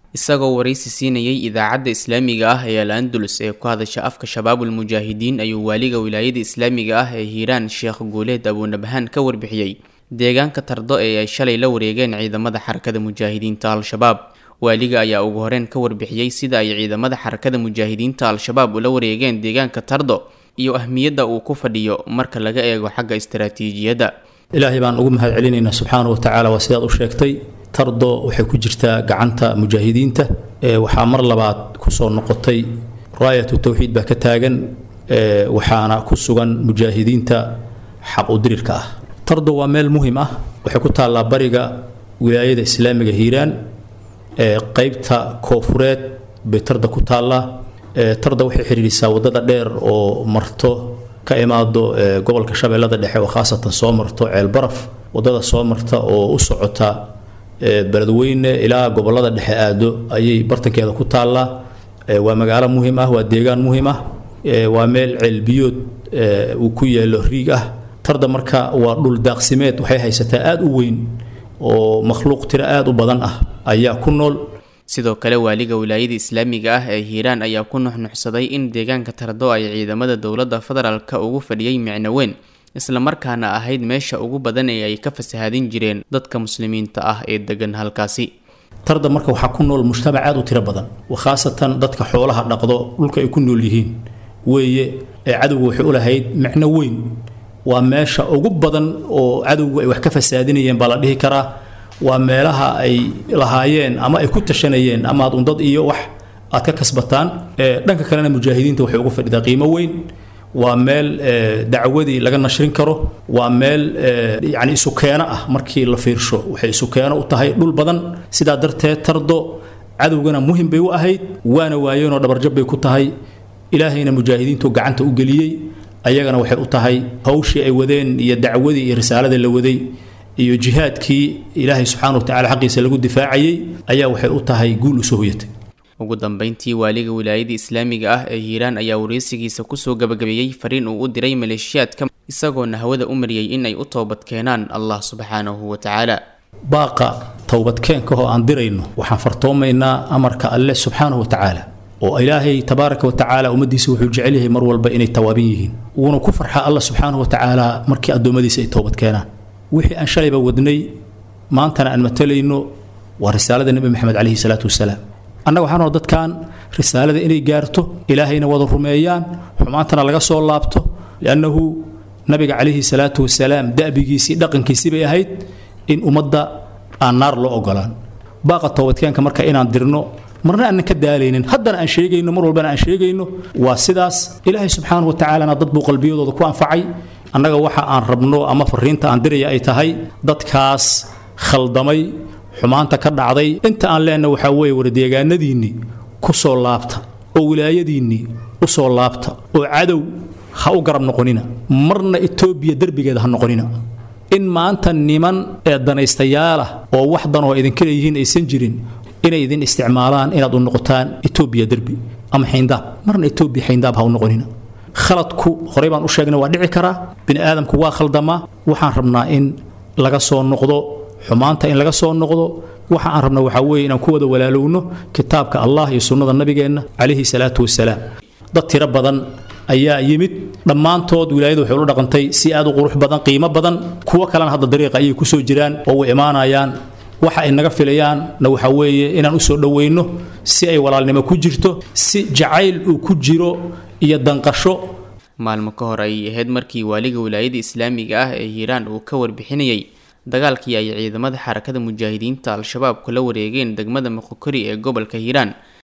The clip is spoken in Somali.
isagoo waraysi siinayay idaacadda islaamiga ah ee al andalus ee ku hadasha afka shabaabul mujaahidiin ayuu waaliga wilaayada islaamiga ah ee hiiraan sheekh guuleed abuunabhaan ka warbixiyey deegaanka tardo ee ay shalay la wareegeen ciidamada xarakada mujaahidiinta al-shabaab waaliga ayaa ugu horeen ka warbixiyey sida ay ciidamada xarakada mujaahidiinta al-shabaab ula wareegeen deegaanka tardo iyo ahmiyadda uu ku fadhiyo marka laga eego xagga istaraatiijiyadda ilaahay baan ugu mahad celinaynaa subxaana wa tacaala waa sidaad u sheegtay tardo waxay ku jirtaa gacanta mujaahidiinta waxaa mar labaad kusoo noqotay raayatu tawxiid baa ka taagan waxaana ku sugan mujaahidiinta xaq udirirka ah tardo waa meel muhim ah waxay ku taallaa bariga wilaayada islaamiga hiiraan qaybta koofureed bay tarda ku taallaa tarda waxay xidhiidhisaa waddada dheer oo marto ka imaado gobolka shabeellada dhexe oo khaasatan soo marto ceelbaraf waddada soo marta oo u socota beledweyne ilaa gobolada dhexe aado ayay bartankeeda ku taallaa waa magaalo muhim ah waa deegaan muhim ah waa meel ceelbiyood uu ku yeelo riig ah tarda marka waa dhul daaqsimeed waxay haysataa aada u weyn oo makhluuq tiro aada u badan ah ayaa ku nool sidoo kale waaliga wilaayada islaamiga ah ee hiiraan ayaa ku nuxnuxsaday in deegaanka tardo ay ciidamada dowladda federaalka ugu fadhiyey micno weyn islamarkaana ahayd meesha ugu badan ee ay ka fasahaadin jireen dadka muslimiinta ah ee degan halkaasi tarda marka waxaa ku nool mujtamac aada u tiro badan khaasatan dadka xoolaha dhaqdo dhulka ay ku nool yihiin weeye ee cadowga waxay u lahayd micno weyn waa meesha ugu badan oo cadowgu ay wax ka fasaadinayeen baa la dhihi karaa waa meelaha ay lahaayeen ama ay ku tashanayeen amaad undad iyo wax aad ka kasbataan dhanka kalena mujaahidiinta waxay ugu fadhidaa qiimo weyn waa meel dacwadii laga nashrin karo waa meel yani isukeeno ah markii la fiirsho waxay isukeeno u tahay dhul badan sidaa darteed tardo cadowgana muhim bay u ahayd waana waayeenoo dhabarjab bay ku tahay ilaahayna mujaahidiintu gacanta u geliyey ayagana waxay u tahay hawshii ay wadeen iyo dacwadii iyo risaalada la waday iyo jihaadkii ilaahay subxaana wa tacala xaqiisa lagu difaacayey ayaa waxay u tahay guul usoo hoyatay ugu dambeyntii waaliga wilaayada islaamiga ah ee hiiraan ayaa wareysigiisa kusoo gabagabeeyey fariin uu u diray maleeshiyaadka isagoona hawada u mariyey in ay u toobad keenaan allah subxaanahu wa tacaala baaqa towbadkeenkahoo aan dirayno waxaan fartoomaynaa amarka alle subxaanahu wa tacaala oo ilaahay tabaaraka wa tacaala ummaddiisa wuxuu jecel yahay mar walba inay tawaabin yihiin wuuna ku farxaa alla subxaanahu wa tacaala markii addoommadiisa ay toobad keenaan wixii aan shalayba wadnay maantana aan matalayno waa risaalada nebi maxamed calayhi salaatu wasalaam annaga waxaan oo dadkan risaalada inay gaarto ilaahayna wada rumeeyaan xumaantana laga soo laabto liannahu nabiga calayhi salaatu wasalaam da'bigiisii dhaqankiisii bay ahayd in ummadda aan naar loo ogolaan baaqa toobadkeenka marka inaan dirno marna aanan ka daalaynin haddana aan sheegayno mar walbana aan sheegayno waa sidaas ilaahay subxaanahu wa tacaalana dad buu qalbiyadooda ku anfacay annaga waxa aan rabno ama fariinta aan diraya ay tahay dadkaas khaldamay xumaanta ka dhacday inta aan leenna waxaa weeye wardeegaanadiinnii ku soo laabta oo wilaayadiinnii u soo laabta oo cadow ha u garab noqonina marna etoobiya derbigeeda ha noqonina in maanta niman ee danaystayaal ah oo wax danoo idinka leeyihiin aysan jirin inay idin isticmaalaan inaad u noqotaan etoobiya derbi ama xayndaab marna etoobiya xayndaab ha u noqonina khaladku horey baan u sheegnay waa dhici karaa bini aadamku waa khaldamaa waxaan rabnaa in laga soo noqdo xumaanta in laga soo noqdo waxa aan rabna waxaa weeye inaan ku wada walaalowno kitaabka allah iyo sunnada nabigeenna calayhi salaatu wasalaam dad tiro badan ayaa yimid dhammaantood wilaayadu waxay ula dhaqantay si aad u qurux badan qiimo badan kuwo kalena hadda dariiqa ayay ku soo jiraan oo way imaanayaan waxa ay naga filayaanna waxaa weeye inaan u soo dhoweyno si ay walaalnimo ku jirto si jacayl uu ku jiro iyo danqasho maalmo ka hor ayay ahayd markii waaliga wilaayada islaamiga ah ee hiiraan uu ka warbixinayay dagaalkii ay ciidamada xarakada mujaahidiinta al-shabaab kula wareegeen degmada moqokori ee gobolka hiiraan